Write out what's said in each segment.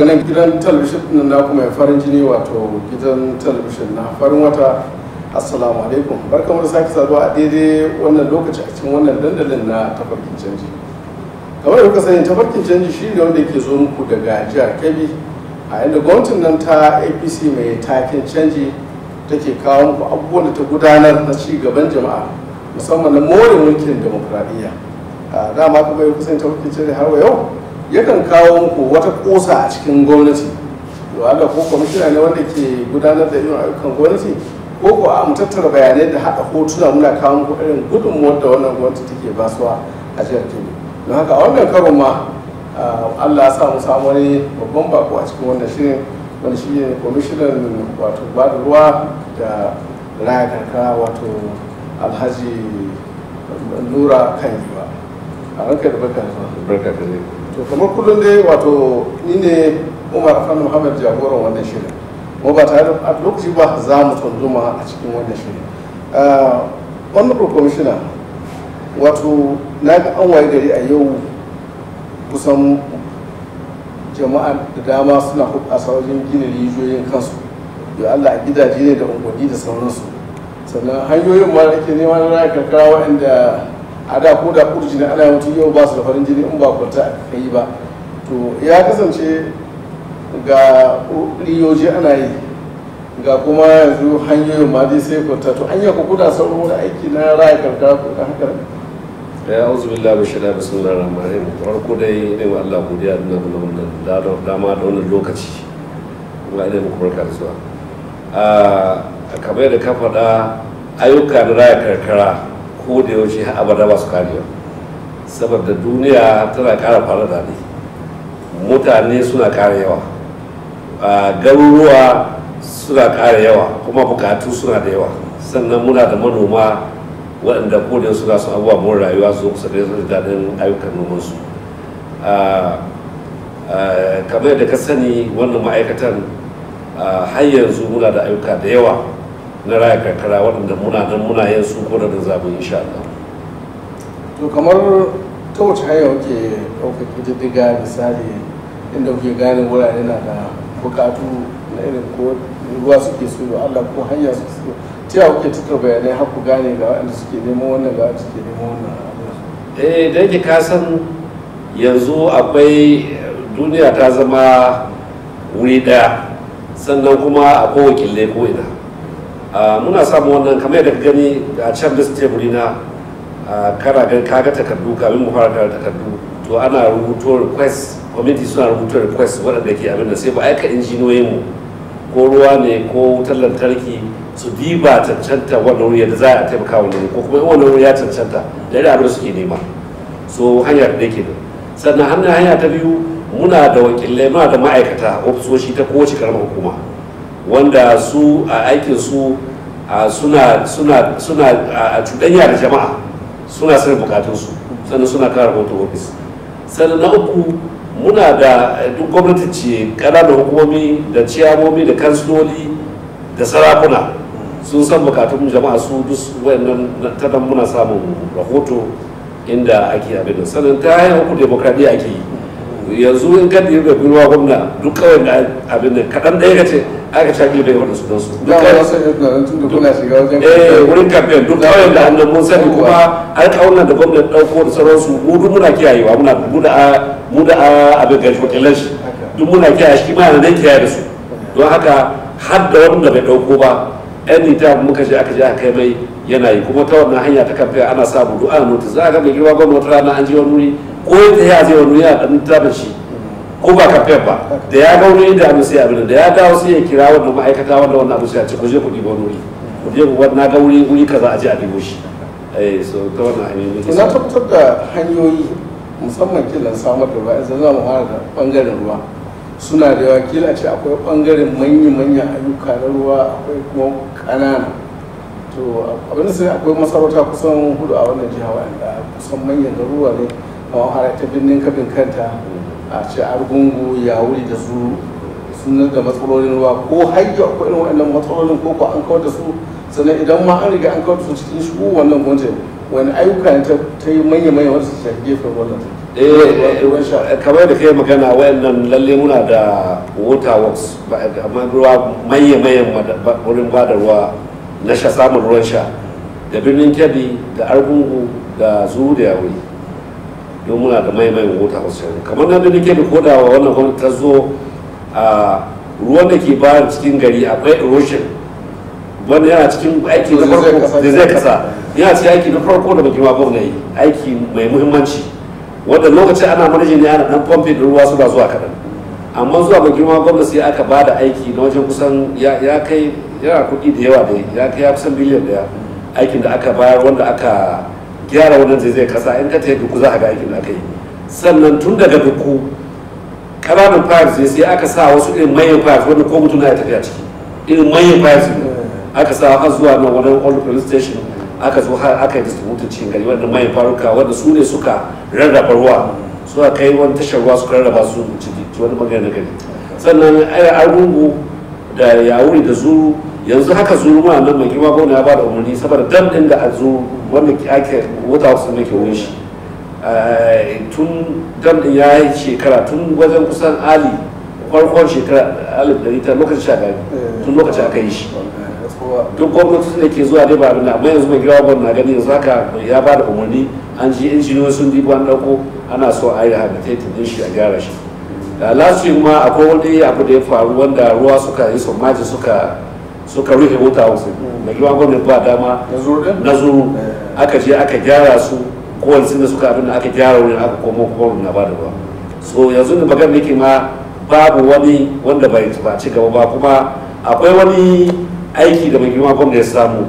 daga nan gidan talabishin ɗin na kuma farin jini wato gidan talabishin na farin wata assalamu alaikum barkamu da sake saduwa a daidai wannan lokaci a cikin wannan dandalin na tafarkin canji kamar da kuka sani tafarkin canji shi ne wanda ke zo muku daga jihar kebbi a inda gwamnatin nan ta apc mai taken canji take kawo muku abubuwan da ta gudanar na ci gaban jama'a musamman na more mulkin demokuraɗiyya a dama kuma ya kusan tafarkin canji har wa yau yakan kawo muku wata kosa a cikin gwamnati to Allah ko kwamishina ne wanda ke gudanar da irin ayyukan gwamnati ko ko a mu tattara bayanai da haɗa hotuna muna kawo muku irin gudunmuwar da wannan gwamnati take basuwa a jihar Kebbi don haka a wannan karon ma Allah ya sa mu samu wani babban bako a cikin wannan shirin wani shi ne kwamishinan wato ba da ruwa da raya karkara wato alhaji nura kan yiwa a ranka da barka da barka ka zai to kamar kullum dai wato ni ne umar afan muhammad jagoran wannan shirin mu ba tare da lokaci ba za mu tunzuma a cikin wannan shirin honorable commissioner wato na ga an waye gari a yau kusan jama'a da dama suna hukasa wajen gina rijiyoyin kansu da allah a gidaje ne da unguwanni da sauransu sannan hanyoyin ma da ke neman raya karkara waɗanda a da ko da kurji na ana mutu yau ba su da farin jini in ba kwanta a yi ba to ya kasance ga riyoji ana yi ga kuma yanzu hanyoyin ma dai sai kwanta to an yi ku kuda sauran wani aiki na raya karkara ko da haka ya auzu billahi min shaitanir bismillahir rahmanir rahim farko dai ne wa Allah godiya da wannan dama da wannan lokaci kuma ina muku barka da zuwa a kamar da ka faɗa ayyuka na raya karkara ko da yaushe har abada ba su karewa saboda duniya tana ƙara fara da ne mutane suna ƙara yawa garuruwa suna ƙara yawa kuma bukatu suna da yawa sannan muna da manoma waɗanda kodin suna son abubuwa mun rayuwa su kusa da su daɗin ayyukan nomansu kamar yadda ka sani wannan ma'aikatan har yanzu muna da ayyuka da yawa na raya karkara waɗanda muna nan muna yin su ko da zaɓi insha Allah. to kamar ta wace hanya kuke ɗaukar ƙididdiga misali inda kuke gane wurare na da buƙatu na irin ko ruwa suke so da Allah ko hanya suke so ta yawa kuke tattara bayanai har ku gane ga waɗanda suke neman wannan ga waɗanda suke neman wannan eh da yake ka san yanzu akwai duniya ta zama wuri ɗaya sannan kuma akwai wakilai ko ina muna samun wannan kamar yadda gani a can da teburi na kana gan kaga takardu kamin mu fara kara takardu to ana rubuto request committee suna rubuto request waɗanda ke abin da sai ba aika injiniyoyin mu ko ruwa ne ko wutar lantarki su diba cancanta wannan wuri da za a taimaka wannan ko kuma in wannan wuri ya cancanta da yadda abin da suke nema so hanya da ke da sannan hannun hanya ta biyu muna da wakilai muna da ma'aikata ofisoshi ta kowace karamar hukuma wanda su a aikin su suna suna suna a cuɗanya da jama'a suna sanin bukatunsu sannan suna kawo rahoton ofis sannan na uku muna da duk gwamnati ce ƙananan hukumomi da ciyamomi da kansiloli da sarakuna sun san bukatun jama'a su duk wayannan ta nan muna samun rahoto inda ake abin da sannan ta hanyar uku demokradiyya ake yi yanzu in ka ɗiri da ruwa gwamna duk kawai da abin da kaɗan ɗaya ka ce aka shaƙi da yawan su don su da wani sai da tun da kuna shiga wajen eh wurin kamfen duk kawai da annan mun sani kuma alƙawunan da gwamnati ɗauko da sauransu mu duk muna kiyayewa muna mu da mu da abin gashi wakilan shi duk muna kiyaye shi ma da kiyaye da su don haka har da wanda bai ɗauko ba anytime muka je aka je aka kai mai yana yi kuma ta wannan hanya ta kamfen ana samu du'a notice za a ga mai girma gwamnati rana an je wani wuri ko ta ya zai wani wuri yana ɗan tabbata shi ko ba kamfen ba da ya ga wani inda abin sai abin da ya dawo sai ya kira wannan ma'aikata wanda wannan abin sai ya ce ku je ku ɗiba wani wuri ku je ku na ga wuri wuri kaza a je a ɗibo shi eh so ta wannan hanyoyi na tabbatar da hanyoyi musamman kilan samar da ruwa yanzu za mu fara da bangaren ruwa suna da yawa kila ce akwai bangaren manya-manyan ayyuka na ruwa akwai kuma ƙanana to abin da sai akwai masarauta kusan hudu a wannan jiha wanda kusan manyan garuruwa ne a har ta birnin kabin kanta a ce argungu ya wuri da su sun da matsalolin ruwa ko hajji akwai irin wannan matsalolin ko ko an kawar da su sannan idan ma an riga an kawar da su cikin shigo wannan gwamnati wani ayyuka ne ta yi manya-manya wanda su shafi gefen wannan eh ruwan sha eh, kamar da kai magana wayannan lalle muna da water works ba- amma ruwa maye maye wurin ba da ruwa na sha samun ruwan sha da birnin kebbi da argungu da zuru da yawuri don muna da maye maye water works yanzu. kamar na birnin kebbi ko da wannan gwamnati ta zo a ruwan da ke bayan cikin gari akwai erosion wanda yana cikin aiki na Zai zai farko kasa. da zai kasa yana cikin aiki na farko da bakin gwamna yi aiki mai muhimmanci wanda lokacin ana manajin ne ana dan pompe da ruwa suna zuwa kaɗan amma zuwa bakin gwamna sai aka ba da aiki na wajen kusan ya ya kai yana kuɗi da yawa da ya kai ya kusan biliyan daya aikin da aka bayar wanda aka gyara wannan zai zai kasa in ka tafi duku za a ga aikin da aka yi sannan tun daga duku ƙananan pipes ne sai aka sa wasu irin manyan pipes wanda ko mutum na ya tafiya ciki irin manyan pipes ne aka sa har zuwa nan wani old police station aka zo har aka yi distributin cikin gari wanda mai faruka wanda su ne suka rarraba ruwa suka kai wani tashar ruwa suka rarraba su ciki wani bangare na gari sannan aya argungu da yawuri da zuru yanzu haka zuru ma nan mai girma gwamna ya ba da umarni saboda dam din da a zuru wanda ake wata wasu ne ke wurin shi Eh, tun dam din ya yi shekara tun wajen kusan ali farkon shekara alif ɗari ta lokacin shagari tun lokacin aka yi shi duk gwamnati da ke zuwa dai ba abin da amma yanzu mai gina gwamna na gani yanzu haka ya ba da umarni an ji injiniyoyi sun dibo an ɗauko ana so a yi rehabilitating din shi a gyara shi da last week ma akwai wani abu da ya faru wanda ruwa suka yi somaji suka suka rufe wuta wasu mai gina gwamna ba dama na zuru din na zuru aka je aka gyara su kowane sun da suka abin da aka gyara wurin aka komo kowane na ba da ruwa so yanzu da magana nake ma babu wani wanda bai ba ci gaba ba kuma akwai wani aiki da mai girma gwamna ya samu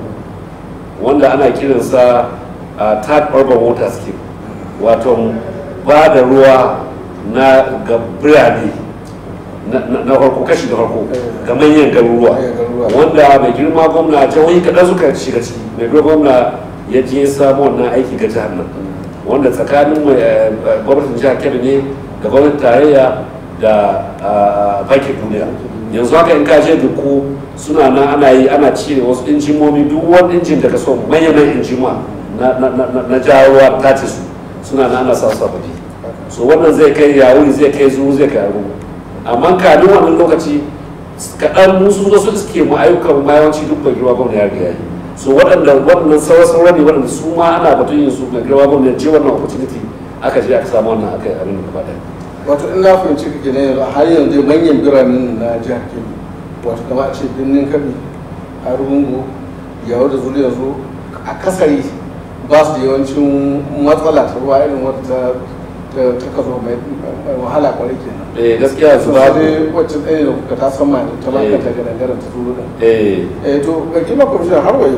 wanda ana kiransa a third urban water scheme wato ba da ruwa na ga birane na- na na farko kashi da farko ga manyan garuruwa Manyan garuruwa. wanda mai girma gwamna jihohi kaɗan suka shiga ciki mai girma gwamna ya je ya samu wannan aiki ga jihar nan wanda tsakanin mai, eh, eh, gwamnatin jihar kebbi ne da gwamnatin tarayya da ah, bankin duniya yanzu haka in ka je duku suna nan ana yi ana cire wasu injimomi duk wani injin da ka so manyan injima na na na na jawo ruwa ta ce su suna nan ana sa su sababbi so wannan zai kai yawuri zai kai zuru zai kai aru amma kamin wannan lokaci kaɗan musu zo su iske mu ayyukan mu yawanci duk bai girma gwamna ya riga yi so waɗanda waɗannan sauran sauran ne waɗanda su ma ana batun yin su mai girma gwamna ya je wannan opportunity aka je aka samu wannan aka yi abin da gaba ɗaya wato in na fahimci kake ne yanzu har yanzu manyan biranen na jihar kebbi wato kamar a ce birnin kabi argungu yawo da zuri yanzu a kasari ba su da yawancin matsala ta ruwa irin wata ta ta- ta kazo mai mai wahala kwarai kenan eh gaskiya su su ba dai wacce ɗaya da kuka ta san mai ta Eh. baka ta gadangaren ta zuru din eh eh to ga kima kwamishin har wayo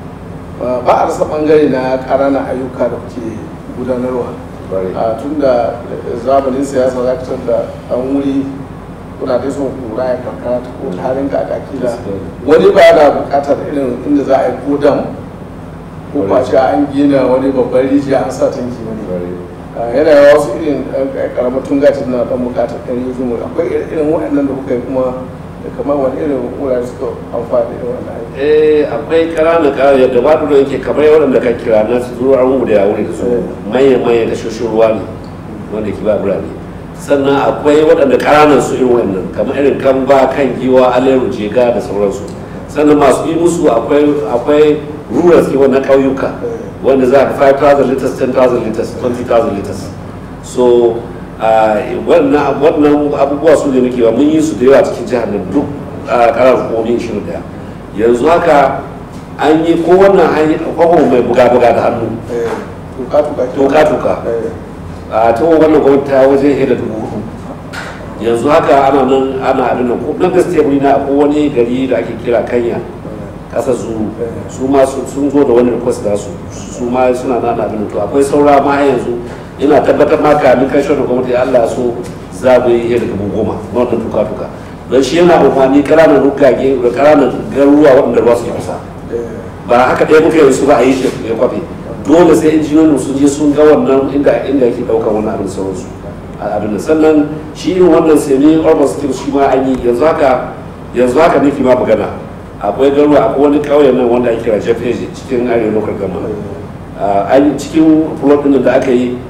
ba ba a rasa bangare na ƙananan ayyuka da kuke gudanarwa bari a tun da zamanin siyasa za ka da an wuri kuna dai son kura ya karkara ta ko tarin da aka kila wani ba da bukatar irin inda za a yi ko dam ko kwace an gina wani babban rijiya an sa tanki wani bari a yana yawa wasu irin karamar tungacin na dan bukatar ɗan yi zumu akwai irin- irin waɗannan da kuka yi kuma da kamar wani irin wurare suka amfani da wannan aiki eh akwai ƙananan ƙananan yadda ba da yake kamar waɗanda ka kira na su zuwa an da ya wuri da su Eh. manyan manyan tashoshin ruwa ne wanda ke ba birane sannan akwai waɗanda ƙananan su irin wannan kamar irin kan ba kan giwa aleru jega da sauransu sannan masu yi musu akwai akwai rural skiwa na ƙauyuka wanda za ka 5,000 liters 10,000 liters 20,000 liters so a wannan wannan abubuwa su ne muke ba mun yi su da yawa cikin jihar nan duk a karar hukumomi 21 yanzu haka an yi ko wannan hanyar kwakwa mai buga-buga da hannu Eh, tuka-tuka ke- Tuka-tuka. Eh, a ta wannan gwamnati ta wajen hida dubu hudu yanzu haka ana nan ana abin nan ko nan gaskiya wuri na akwai wani gari da ake kira kanya kasar zuru su ma su- sun zo da wani request da su su ma suna nan abin nan to akwai saura ma har yanzu ina tabbatar ma kamin kai shirin gwamnati Allah ya so za mu yi da dubu goma na wannan tuka tuka don shi yana amfani ƙananan rugage da ƙananan garuruwa waɗanda ruwa su kusa eh, ba haka ɗaya muka yi su ba a yi shi ya kwafe dole sai injiniyoyin sun je sun ga wannan inda inda yake ɗaukar wannan abin sauransu a abin da sannan shi irin wannan semi urban skills shi ma an yi yanzu haka yanzu haka nake ma magana akwai garuwa akwai wani ƙauye nan wanda ake kira jeff cikin arewa local government an cikin plot ɗin da aka yi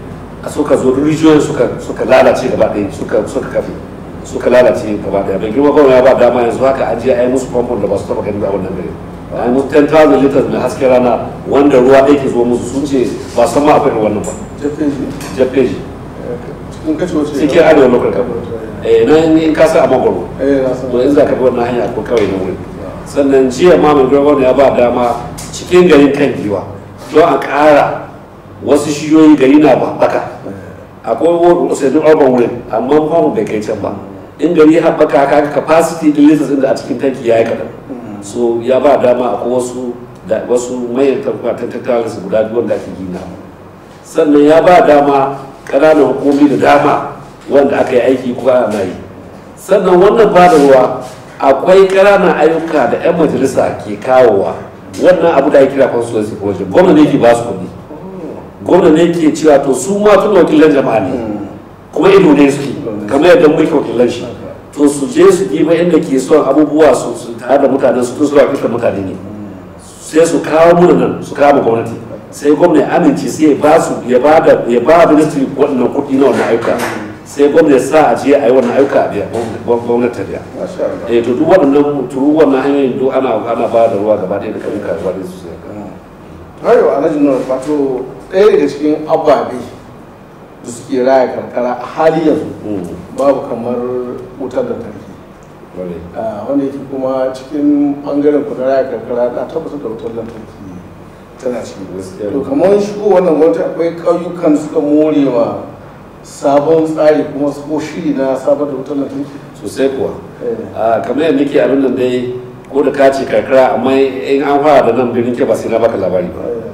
a suka zo rijiyoyin suka suka lalace gaba ɗaya suka suka kafe suka lalace gaba ɗaya bai girma gwamna ya ba dama yanzu haka an je a yi musu famfon da ba su taɓa ganin a wannan gari a yi musu 10,000 liters mai hasken rana wanda ruwa ɗaya ke zo musu sun ce ba san ma akwai irin wannan ba jeffeji jeffeji cikin kace wace cikin arewa local government eh nan in ka sa a magwaro eh na san to in za ka bi wannan hanya ko kawai na wuri sannan jiya ma mai gwamna ya ba dama cikin garin kan giwa don a ƙara wasu shiyoyi gari na haɓaka akwai wasu urban wurin amma famu bai kai can ba in gari haɓaka ka capacity din liters inda a cikin tanki ya yi kaɗan so ya ba dama akwai wasu da wasu mayan tabbatan tattalin su guda biyu wanda ake gina sannan ya ba dama ƙananan hukumi da dama wanda aka yi aiki kuma ana yi sannan wannan ba da ruwa akwai ƙananan ayyuka da 'yan majalisa ke kawowa wannan abu da ake kira constituency project gwamna ne ke ba su kuɗi gwamna ne ke cewa to su ma tun wakilan jama'a ne kuma ido ne suke kamar yadda muke wakilan shi to su je su diba inda ke son abubuwa su su tare da mutane su tun su wakiltar mutane ne sai su kawo muna nan su kawo gwamnati sai gwamna ya amince sai ya ba su ya ba da ya ba ministry wannan kuɗi na wannan ayyuka sai gwamna ya sa a je a yi wannan ayyuka a biya gwamnati ta biya masha Allah eh to duk waɗannan turu wannan hanyoyin duk ana ana ba da ruwa gaba ɗaya da kauyuka gaba ɗaya su sai hayo alhaji nuna wato ɗaya daga cikin ababe da suke raya karkara a hali yanzu babu kamar wutar lantarki Ah, wanda yake kuma cikin bangaren ku na raya karkara na tabbatar da wutar lantarki tana ciki Gaskiya. to kamar shigo wannan gwamnati akwai ƙauyukan suka morewa sabon tsari kuma su ko shiri na sabon da wutar lantarki sosai kuwa Eh, a kamar yadda nake abin nan dai ko da ka ce karkara amma in an fara da nan birnin ke ba sai na baka labari ba eh,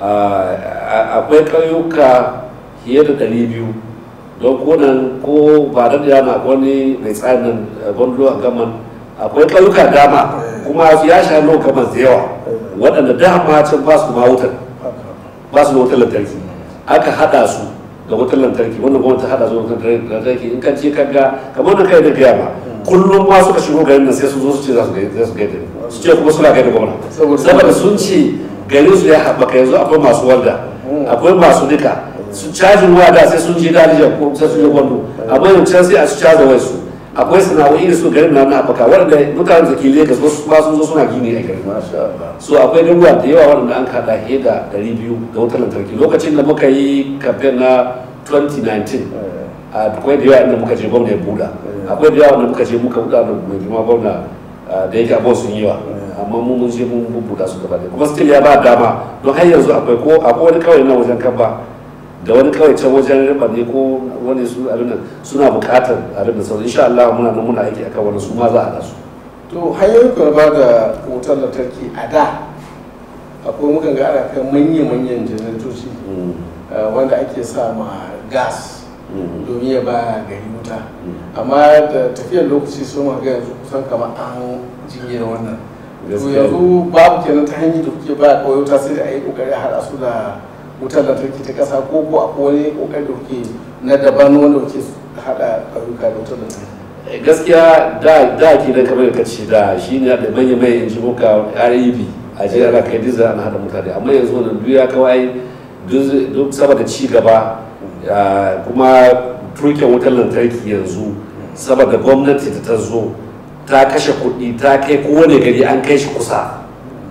Ah, akwai ƙauyuka fiye da ɗari biyu don ko nan ko ba da yana wani mai tsarin nan gwamnati a gaman akwai ƙauyuka dama kuma ya sha lo gaman da yawa waɗanda dama can ba su ma wutar haka. ba su da wutar lantarki aka haɗa su da wutar lantarki wannan gwamnati ta haɗa su da wutar lantarki in ka je ka ga kamar da kai da gaya ma kullum ma suka shigo garin nan sai su zo su ce za su gaida su gaida ni. su ce kuma suna gaida gwamna Saboda- saboda sun ce garin su ya haɓaka yanzu akwai masu walda akwai masu nika su cajin waya da sai sun je dalijan ko sai sun je gwando amma yanzu can sai a su caza wai su akwai sana'o'i da su garin na na haɓaka waɗanda mutanen da ke Legas wasu ma sun zo suna gini a garin masha Allah so akwai garuruwa da yawa waɗanda an kaɗa fiye da 200 da wutar lantarki lokacin da muka yi kamfen na 2019 Eh, akwai da yawa inda muka je gwamna ya buɗa akwai da yawa inda muka je muka buɗa da mai girma gwamna ah, da yake abuwa sun yi yawa amma mun mun je mun buɗa su gaba ɗaya kuma still ya ba dama don har yanzu akwai ko akwai wani kawai na wajen kamba da wani kawai can wajen riba ne ko wani su abin nan suna buƙatar abin da sauran insha Allah muna nan muna aiki akan wani su ma za a haɗa su to hanyoyin ku na ba da wutar lantarki a da akwai mukan ga ana kai manya-manyan janaratoci Mm, eh, wanda ake sa ma gas mm, domin ya ba gari wuta mm. amma da tafiyar lokaci sun ga yanzu kusan kamar an jinye da wannan to Gaskiya. yanzu babu kenan ta hanyar da kuke ba kawai wuta sai da a yi kokari a haɗa su da wutar lantarki ta ƙasa ko ko akwai wani kokari da kuke na daban wanda kuke haɗa ƙauyuka da wutar lantarki gaskiya da da ke da kamar ka ce da shi ne da manya mai in ji muka reb a je ana kai diza ana hada mutane amma yanzu wannan duk ya kawai duk duk saboda ci gaba ah, kuma turken wutar lantarki yanzu saboda gwamnati da ta zo ta kashe kuɗi ta kai kowane gari an kai shi kusa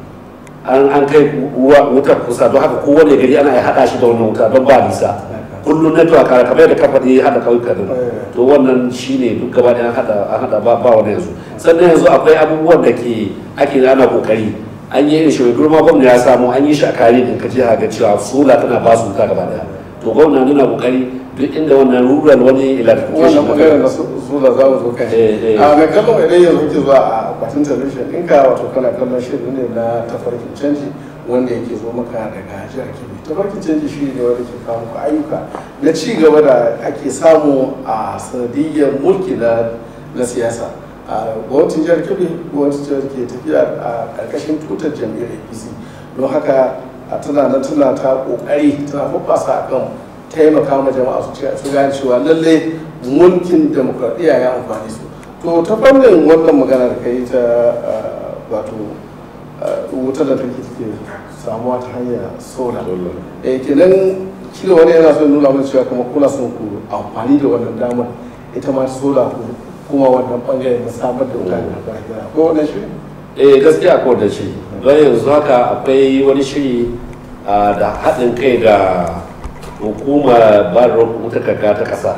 an an kai ruwa- wutar kusa don haka kowane gari ana iya haɗa shi da wannan wuta don ba nisa kullum network a kamar da kamfani haɗa kauyuka din to wannan shine duk gaba ɗaya an haɗa an haɗa ba ba wani yanzu sannan yanzu akwai abubuwan da ke ake ana kokari an yi irin shi mai girma gwamna ya samu an yi shi a kare din kaje ga cewa sola tana ba su wuta gaba ɗaya to gwamna nuna kokari duk inda wannan rural wani electrification wannan magana na sula za mu zo kai Eh, eh. a mai kallon idan yanzu ke zuwa a akwatin talabijin ɗinka wato kana kallon shirin ne na tafarkin canji wanda yake zo maka daga jihar kebbi tafarkin canji shi ne wanda ke kawo muku ayyuka na ci gaba da ake samu a sanadiyyar mulki na na siyasa a gwamnatin jihar kebbi gwamnatin jihar ke tafiya a ƙarƙashin tutar jam'iyyar apc don haka a tana nan tana ta ƙoƙari tana hoɓɓasa akan taimaka ma jama'a su ce- su gane cewa lalle mulkin demokradiyya ya amfani su to ta fannin wannan magana da kai ta ah, wato ah, wutar da take take samuwa ta hanyar sola eh kenan kila wani yana son nuna mana cewa kuma kuna son ku amfani da wannan damar ita ma sola ku kuma wannan bangare na samar da wuta da gida ko wannan shi eh gaskiya ko da shi don yanzu haka akwai wani shiri ah, da haɗin kai da hukumar ba da wutar kaka ta ƙasa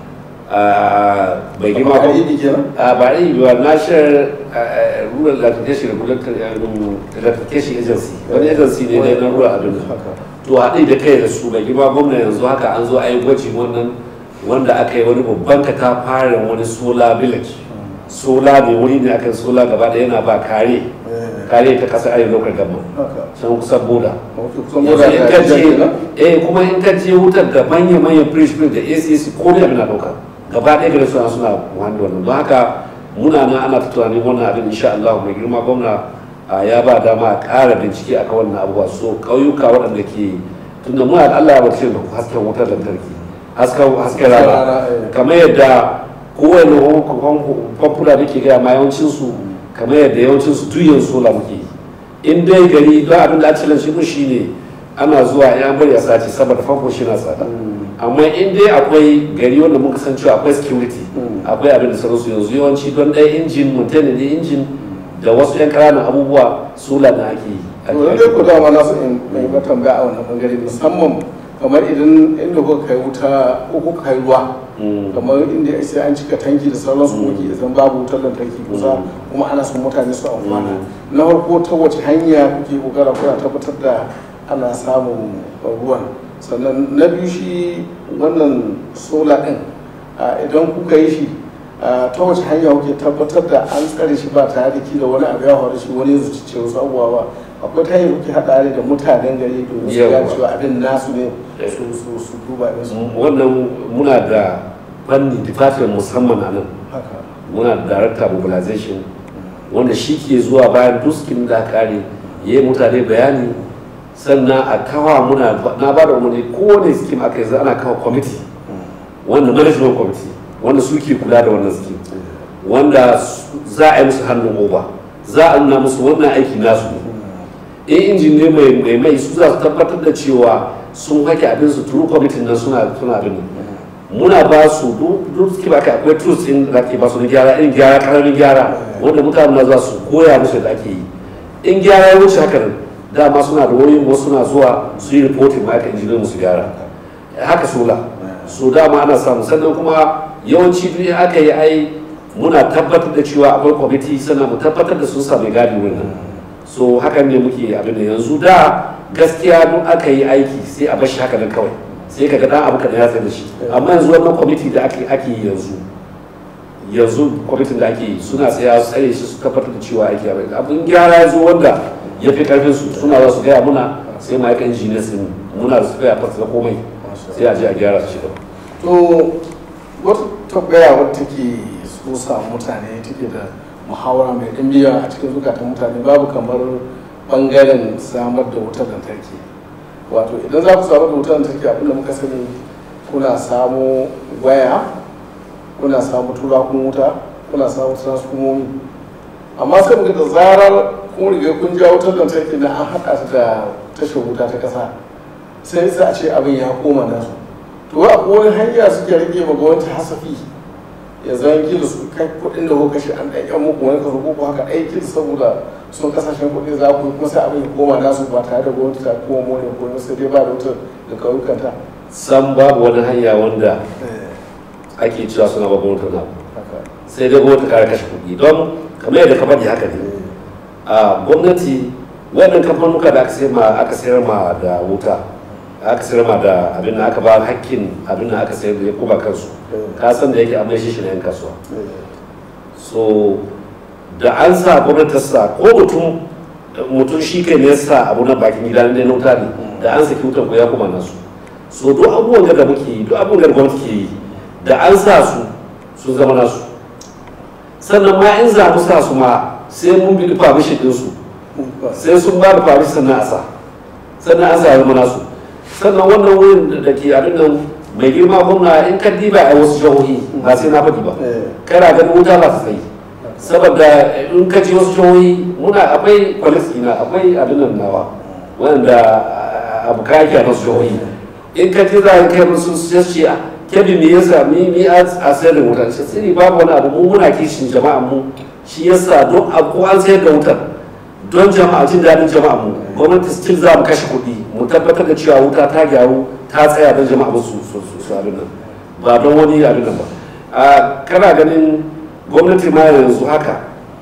Ah, bai girma Kamar ko idi kenan a ba yi ba national ah, ah, rural electrification regulatory um, electrification agency wani agency ne dai na rural abin haka to haɗe da kai da su bai girma gwamna yanzu haka an zo a yi gwaji wannan wanda aka yi wani babban katafaren wani solar village sola ne wuri ne aka yi sola gaba da yana ba kare eh kare ta kasar arewa lokar gama haka can kusan boda wato kusan yanzu moda in da ka jan je kenan eh kuma in ka je wutar da manya manyan fridge fridge da ACC ko da na dauka gaba ɗaya gare suna suna wani wannan don haka muna nan ana ta tunanin wannan abin insha Allah mai girma gwamna a ya ba dama a ƙara bincike akan wannan abubuwa so ƙauyuka waɗanda ke tunda muna da Allah ya bace da hasken wutar lantarki hasken hasken rana rana, eh. kamar yadda kowane famfuna da ke gaya ma yawancinsu kamar yadda yawancinsu tuyin sola muke yi in dai gari don abin da ake shi shi ne ana zuwa ya bari a sace saboda famfo shi na tsada amma in dai akwai gari wanda muka san cewa akwai security Mm. akwai abin da sauransu yanzu yawanci don ɗaya injin mutane ne injin da wasu 'yan ƙananan abubuwa sola na ake yi to da dai ku dama na so in mai ba tambaya a wannan bangare musamman kamar idan inda kuka kai wuta ko kuka kai ruwa Mm. kamar inda sai an cika tanki da sauransu Mm. kuke idan babu wutar lantarki kusa Mm. kuma ana son mutane su amfana na farko ta wace hanya kuke kokara kuna tabbatar da ana samun ruwan sannan na biyu shi wannan sola din a, idan kuka yi shi a, ta wace hanya kuke tabbatar da an tsare shi ba tare da kila wani abu ya faru shi wani ya zuci ce wasu abubuwa ba akwai ta hanyar kuke haɗa ne da mutanen gari domin su Yawa. gane cewa abin nasu ne Eh. su su su duba ne su wannan muna da fanni department musamman a nan haka muna da director mobilization wanda shi ke zuwa bayan duskin da kare ya yi mutane bayani sannan a kawa muna na ba da umarni kowane skim aka yanzu ana kawo committee wanda management committee wanda suke kula da wannan skim wanda su- za a yi musu hannun oba za a nuna musu wannan aiki nasu ne in injin ne mai mai mai su za su tabbatar da cewa sun hake abin su turu kwamitin nan suna suna abin nan muna ba su duk duk suke baka akwai tools din da ake ba su na gyara in gyara karamin gyara wanda mutane na za su koya musu da ake yi in gyara ya wuce haka nan dama suna da wayoyin wasu suna zuwa su yi reporting ma aka injiniyan musu gyara haka sola so dama ana samu sannan kuma yawanci duk in aka yi ai muna tabbatar da cewa akwai kwamiti sannan mu tabbatar da sun sami gadi wurin nan so hakan ne muke abin da yanzu da gaskiya duk aka yi aiki sai a bashi haka nan kawai sai ka ga dan abu kadan ya tsaye da shi amma yanzu wannan kwamiti da ake ake yi yanzu yanzu kwamitin da ake yi suna tsaya su tsare shi su tabbatar da cewa aiki abin abin gyara ya zo wanda ya fi karfin su suna za su gaya muna sai ma yakan injiniya sun muna da su gaya fasa na komai sai a je a gyara su shi gaba to wata tambaya wadda take so sa mutane take da muhawara mai ɗimbiya a cikin zukatan mutane babu kamar bangaren samar da wutar lantarki wato idan za ku samar da wutar lantarki abinda muka sani kuna samo waya kuna samu turakun wuta kuna samu transformomi amma sai muka da zarar kun riga kun ja wutar lantarki na an haɗa ta da tashar wuta ta ƙasa sai sai a ce abin ya koma nasu to a wani hanya suke rage ma gwamnati hasafi ya zan kila su kai kuɗin da kuka kashe an ɗan yan muku wani kaso ko haka aikin saboda sun kasashen kuɗi za ku yi kuma sai abin ya koma nasu ba tare da gwamnati ta koma more ko sai dai ba da wutar da kauyukanta san babu wani hanya wanda ake cewa suna babban wutar na haka sai dai gwamnati kare kashe kuɗi don kamar yadda ka faɗi haka ne a gwamnati wannan kamfanuka da aka sayar ma aka sayar ma da wuta aka sayar ma da abin da aka ba hakkin abin da aka sayar da ya kuma kansu ka san da yake a mai shi na yan kasuwa so da an sa gwamnati ta sa ko mutum mutum shi kai ne ya sa abu na bakin gida ne na wuta ne da an saki wutan ko ya kuma nasu so duk abubuwan da muke yi duk abubuwan da gwamnati ke yi da an sa su sun zama nasu sannan ma in za mu sa su ma sai mun bi permission din su sai sun ba da permission sannan a sa sannan an sa zama nasu sannan wannan wurin da ke abin nan mai girma gwamna in ka diba a wasu jihohi ba sai na faɗi ba kana ganin wuta ba su tsayi saboda in ka ji wasu jihohi muna akwai palestina akwai abin nan nawa wanda abu kaki a wasu jihohi in ka ji za a kai musu su ce a kebi me yasa mi mi a sayar da wutar shi sai babu wani abu mu muna kishin jama'a mu shi yasa don a ko an sayar da wutar don jama'a jin daɗin jama'a mu gwamnati still za mu kashe kuɗi mu tabbatar da cewa wuta ta gyaru ta tsaya don jama'a ba su su su abin nan ba don wani abin nan ba a kana ganin gwamnati ma yanzu haka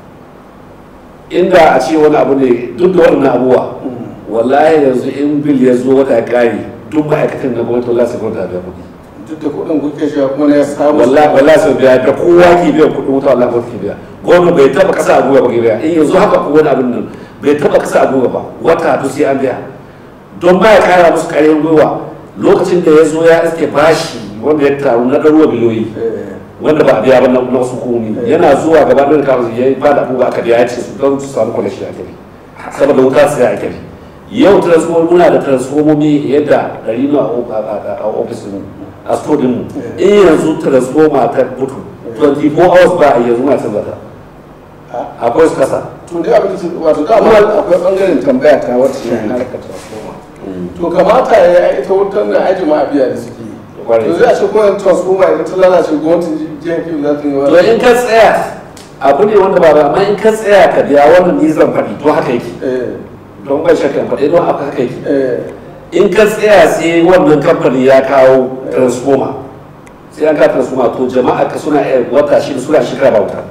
inda a ce wani abu ne duk da wannan abubuwa wallahi yanzu in bil ya zo wata kari duk ma'aikatan na gwamnati wallahi sai gwamnati biya kuɗi duk da kuɗin kuke shi kuma ne ya samu wallahi wallahi sai biya da kowa ke biyan kuɗin wuta wallahi gwamnati ke biya gwamnati bai taba kasa a gwiwa ba ke biya in yanzu haka ko wani abin nan bai taba kasa a gwiwa ba wata to sai an biya don ba ya kara musu ƙarfin gwiwa lokacin da ya zo ya iske bashi wanda ya taru na ɗaruwa biliyoyi wanda ba a biya ba na wasu komi yana zuwa gaba da kawo ya ba da abubuwa aka biya ya ce su don su samu kwalashi a kiri saboda wuta su ya a kiri yau transformer muna da transformomi yadda ɗari na a ofisin a store din mu in yanzu transformer ta mutu 24 hours ba a yanzu na canza ta akwai su kasa to dai abin da wato dama akwai bangaren tambaya ta wata shi harkar transformer to kamata ya yi ita wutar da aji ma biya da suke yi to zai a ce kuma transformer idan ta lalace gwamnatin jihar kiwo za ta yi to in ka tsaya abu ne wanda ba ba amma in ka tsaya ka biya wannan ni zan faɗi to haka yake don bai shakka in faɗi don haka haka yake in ka tsaya sai wannan kamfani ya kawo transformer sai an ka transformer to jama'a ka suna iya wata shi suna shekara ba wuta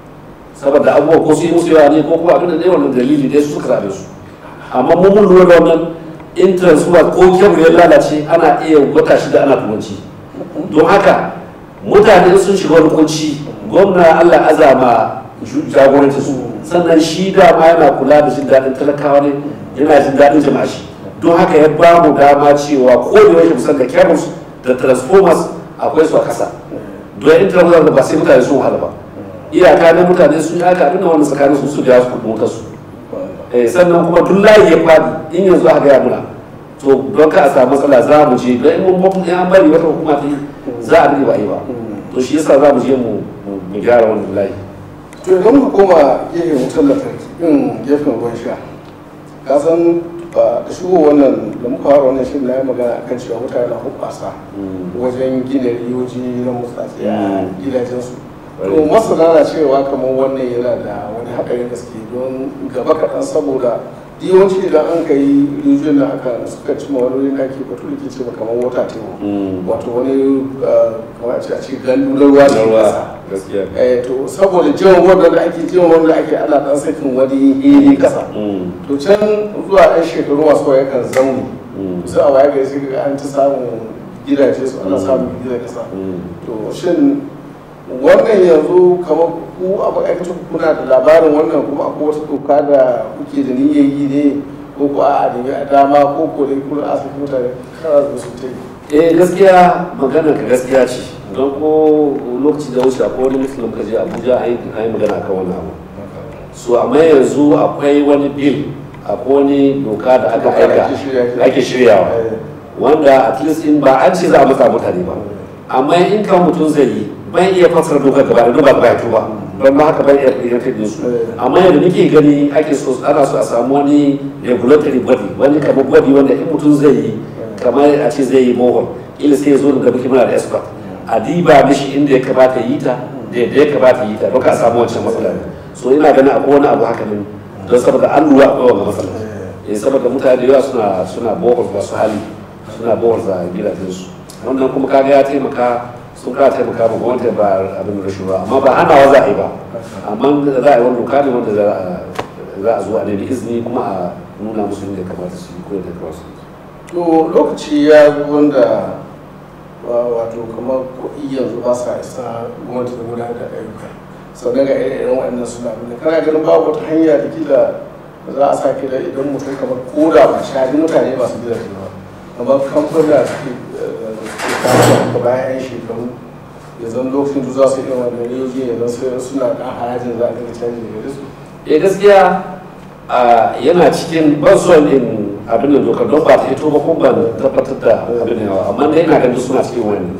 saboda abubuwa ko su yi musu yawa ne ko kuma abin da ne wannan dalili dai su suka zaɓe su amma mun mun lura da wannan in transformer ko kyau ya lalace ana iya wata shida ana turanci don haka mutane sun shiga wani kunci gwamna allah azama jagoranci su sannan shi dama yana kula da jin daɗin talakawa ne yana jin daɗin jama'a shi don haka ya ba mu dama cewa ko da yake musan da cables da transformers akwai su a ƙasa don in transformers da ba sai mutane sun wahala ba iyaka na mutane sun yi haka abin da wani tsakanin su su da su kuɗin wutarsu sannan kuma duk layi ya faɗi in yanzu aka gaya muna to don ka a samu matsala za mu je don in mun an bari wata hukuma ta yi za a rike ba yi ba to shi yasa za mu je mu gyara wannan layi to idan mu koma gefen wutar lantarki in gefen ruwan sha ka san da shigo wannan da muka fara wannan shirin na yi magana akan cewa mutane na hubbasa wajen gina riyoji na mutsatsi a gidajensu to masana na cewa kamar wannan yana da wani haɗarin gaske don gaba kaɗan saboda yawanci idan an ka yi rijiyoyin da aka suka ci wani da ake batu da ke ce kamar wata teku wato wani kamar a ce a ce gandu na ruwa ne gaskiya eh to saboda jiwon wanda da ake jiwon wanda ake ana dan sakin wani hili kasa to can zuwa ɗan shekaru masu yawa yakan zaune sai a waya gari sai ga an ta samun gidaje su ana samun gidaje kasa to shin wannan yanzu kamar ku abu aikata kuna da labarin wannan kuma akwai wata doka da kuke da niyyar yi ne ko ko a nemi a dama ko ko dai kuna asibiti mutane kana da su ta yi eh gaskiya magana ka gaskiya ce don ko lokaci da wuce akwai wani muslim ka je abuja a yi magana akan wani abu so amma yanzu akwai wani bil akwai wani doka da aka aika ake shiryawa wanda at least in ba an ce za a matsa mutane ba amma in kan mutum zai yi ban iya fassara dokar gaba da ba ba ba don ma haka ban iya yanke din su amma yadda nake gani ake so ana so a samu wani regulatory body wani kamar body wanda in mutum zai yi kamar a ce zai yi bohol ila sai ya zo da muke muna da expert a diba mishi inda ya kamata yi ta da yadda ya kamata yi ta don ka samu wancan matsala so ina ganin akwai wani abu haka ne don saboda an lura akwai wani matsala eh saboda mutane da yawa suna suna bohol masu hali suna bohol za gidajensu wannan kuma kaga ya taimaka sun ka taimaka ma gwamnati ba abin rashin ba amma ba hanawa za a yi ba amma za a yi wani doka ne wanda za a zo a nemi izini kuma a nuna musu inda ya kamata su yi ko yadda ya kamata su yi to lokaci ya zo wanda wato kamar kuɗi yanzu ba sa isa gwamnati da gudanar da ayyuka sannan ga irin waɗannan suna nuna kana ganin babu wata hanya da kila da za a sa kila idan mutum kamar koda ba shaɗi mutane masu gidaje ba kamar kamfuna da suke kasuwa ka bayan yan shekaru ya zan lokacin da za su yi wannan riyoji ya zan suna ɗan harajin za a daga canji da su eh gaskiya yana cikin ban in abin da dokar don ba ta hito ba kuma ban tabbatar da abin da yawa amma dai ina ganin suna cikin wani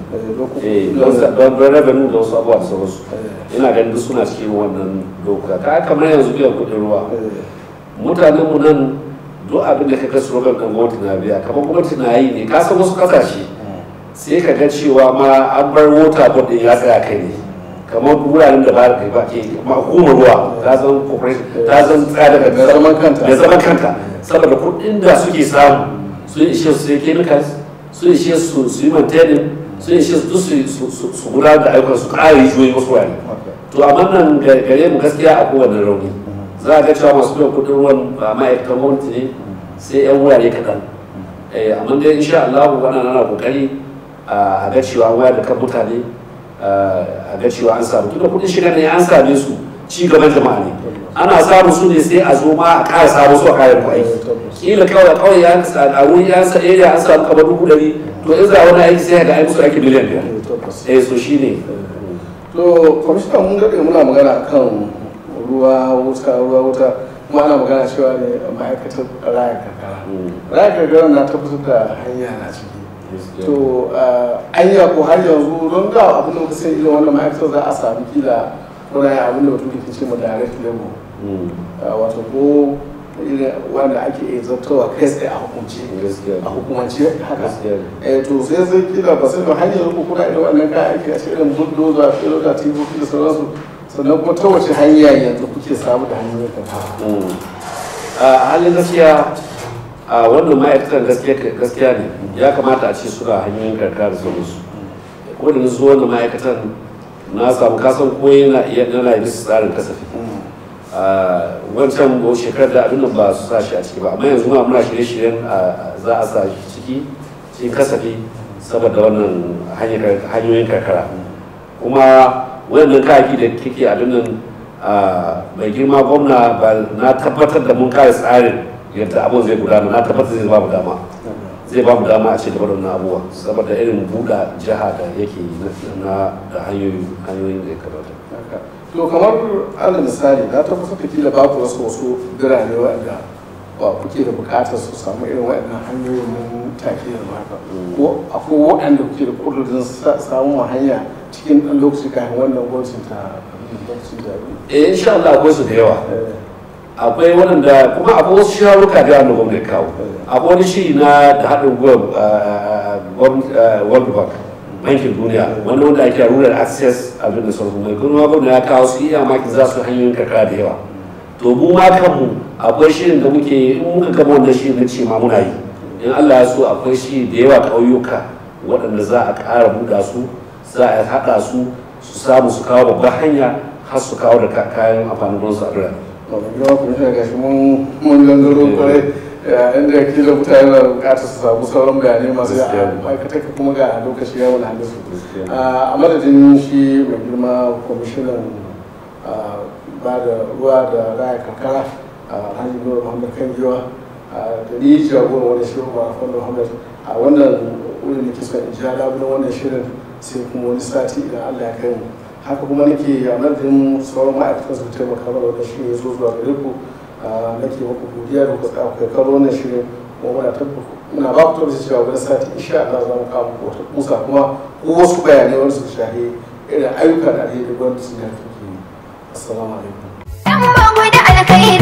don don revenue da wasu abubuwa da sauransu ina ganin suna cikin wannan doka ka kamar yanzu biyan kuɗin ruwa mutanen mu nan duk abin da ka ga slogan ɗan gwamnati na biya kamar gwamnati na yi ne ka san wasu ƙasashe sai ka ga cewa ma an bar mota board ɗin ya tsaya kai ne kamar wuraren da ba da ba ke ma hukumar ruwa ta zan corporation ta zan tsaya daga Da zaman kanta. da zaman kanta saboda kuɗin da suke samu sun ishe su sai chemicals sun ishe su su yi maintaining sun ishe su duk su- su- su su gudanar da ayyukan su ƙara rijiyoyi wasu wurare to amma nan ga- gare mu gaskiya a kowane rauni za a ga cewa masu biyan kuɗin ruwan ba ma'aikatan gwamnati ne sai 'yan wurare kaɗan Eh, amma dai insha Allah wannan ana kokari a ga cewa an wayar da kan mutane a ga cewa an samu tunda kuɗin shiga ne an same su ci gaban jama'a ne ana samu su ne sai a zo ma a ƙara samu su a kayan ku aiki kila kawai kawai ya a wuri ya sa area an samu kamar dubu ɗari to in za a wani aiki sai ga ai musu aiki miliyan biyar eh so shine to kwamishinan mun daɗe muna magana kan ruwa wuta ruwa wuta kuma ana magana cewa ne ma'aikatar raya karkara raya karkara na tabbatar da hanya na ciki to anya ko har yanzu don da abin da muka sai irin wannan ma'aikatar za a sami kila kuna abin da mutum ke ce ma direct level wato ko irin wanda ake iya zartawa kai tsaye a hukunci a hukumance haka eh to sai sai kila ba sai da hanyar ku kuna irin wannan kayan aiki a cikin irin bulldozer filota tifofi da sauransu sannan kuma ta wace hanya yanzu kuke samu da hanyoyin kan a halin gaskiya a wannan ma'aikatan gaskiya ne ya kamata a ce suna hanyoyin karkara da sauransu ko da su wannan ma'aikatan na samu kasan ko yana iya nana yi bisa tsarin kasafi wancan shekarar da abin nan ba su sa shi a ciki ba amma yanzu ma muna shirye-shiryen za a sa shi ciki cikin kasafi saboda wannan hanyoyin karkara kuma wannan kayaki da kike abin nan mai girma gwamna na tabbatar da mun kare tsarin yadda abin zai gudana na tabbatar zai ba mu dama zai ba mu dama a ce da waɗannan abubuwa saboda irin buɗa jiha da yake na da hanyoyin da ya kamata to kamar alal misali na tabbatar da kila ba ku wasu wasu birane waɗanda ba kuke da buƙatar su samu irin waɗannan hanyoyin mun take da haka ko akwai waɗanda kuke da ƙudurin samun hanya cikin ɗan lokaci kafin wannan gwamnatin ta lokacin zaɓe. eh insha Allah akwai su da yawa akwai waɗanda kuma akwai wasu sharuka da wanda gwamnati kawo akwai wani shiri na da haɗin gwiwa world bank bankin duniya wanda wanda ake rural access abin da sauransu mai kuma gwamnati ya kawo su iya maki za su hanyoyin karkara da yawa to mu ma kanmu akwai shirin da muke in muka gama wannan shirin na ce ma muna yi in Allah ya so akwai shi da yawa ƙauyuka waɗanda za a ƙara buɗa su za a haɗa su su samu su kawo babban hanya har su kawo da kayan amfanin gonsu a birane. yawa kuma shi gashi mun mun gangaro kwarai inda kila mutane na bukatar su samu sauran bayanai masu ya ma'aikata kuma ga lokaci ya wani halin su a madadin shi mai girma kwamishinan ba da ruwa da raya karkara a hajji nura muhammad kan giwa da ni jagoran wani shirin ma fanda muhammad a wannan wurin da ke son in ji labulan wannan shirin sai kuma wani sati idan allah ya kai mu haka kuma nake a madadin sauran ma'aikatan su taimaka mana wannan shirin ya zo zuwa gare ku nake muku godiya da kuka tsaya kai karo wannan shirin kuma muna tabbata muna ba ku tabbata cewa wani sati insha Allah za mu kawo muku wata kusa kuma ko wasu bayanai wanda suka shahi irin ayyuka da alheri gwamnati da take yi assalamu alaikum Dan bango da alkhairi